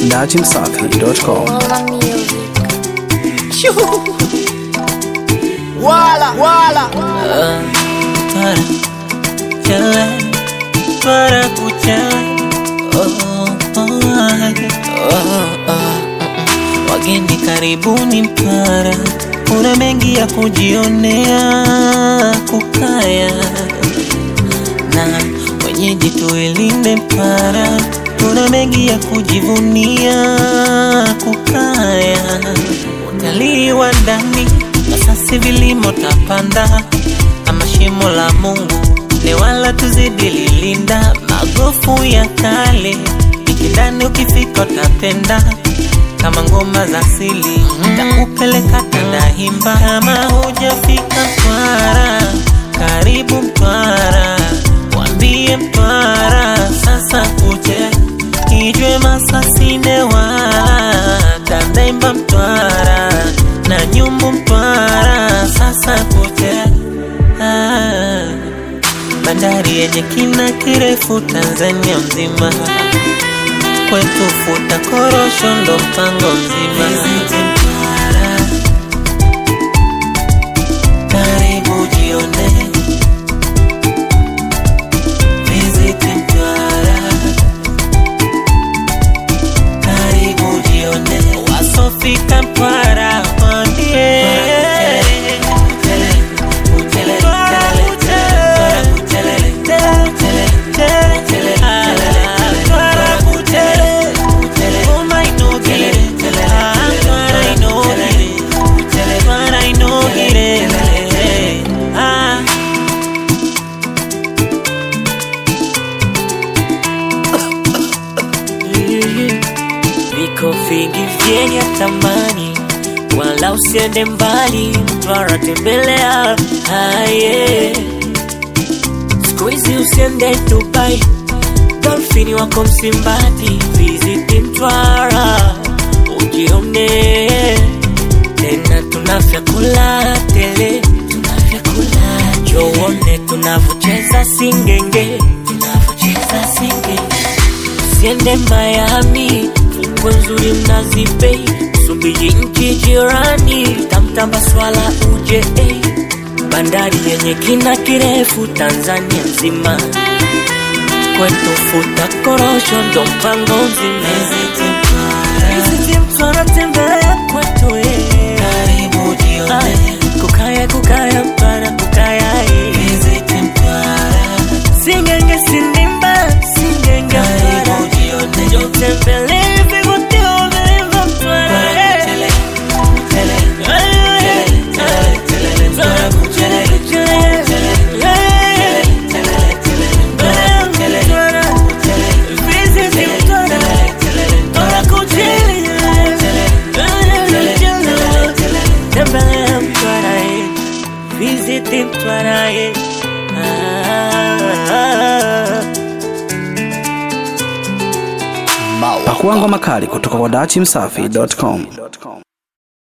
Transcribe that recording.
dachimsafi.com. Wala, wala. para kuchele para kuchele oh, oh, ay, oh, oh. wageni karibuni Mpara, kuna mengi ya kujionea kukaya na wenyeji tuilinde Mpara, kuna mengi ya kujivunia kukaya utalii wa ndani asasi vilimo tapanda ama shimo la Mungu ni wala tuzidi lilinda magofu ya kale ikindani ukifika utapenda kama ngoma za asili takupeleka Tandahimba kama hujafika Mtwara karibu Mtwara wambie Mtwara sasa kuche Kijwe Masasine wala Tandahimba Mtwara na Nyumbu Mtwara sasa kuche ah, bandari yenye kina kirefu Tanzania mzima kwetu futa korosho ndo mpango mzima karibu jione Visit Mtwara karibu jione wasofika Mtwara waambie Ah Viko vingi vyenye thamani, wala usiende mbali, Mtwara tembelea. Aye, siku hizi usiende Dubai, dolfini wako Msimbati, visit Mtwara ujione tena, tuna vyakula tele, tuna vyakula joone, tunavyocheza singenge, tunavyocheza singenge Usiende Miami, fukwe nzuri Mnazi Bay, Msumbiji nchi jirani, tamtamba swala uje eh. bandari yenye kina kirefu Tanzania nzima, kwetu futa korosho ndo mpango mzima. Visit Mtwara, tembelea kwetu eh. Ah, kukaya kukaya Mtwara kukaya eh. Singenge sindimba singenge Mtwara Njoo tembelee vivutio vilivyo Mtwara eh. Mtwara kuchele kuchele eh. Mtwara Visit Mtwara Mtwara kuchele Tembelea Mtwara eh. Visit Mtwara eh. Ah. Pakua ngoma kali kutoka kwa dachimsafi.com.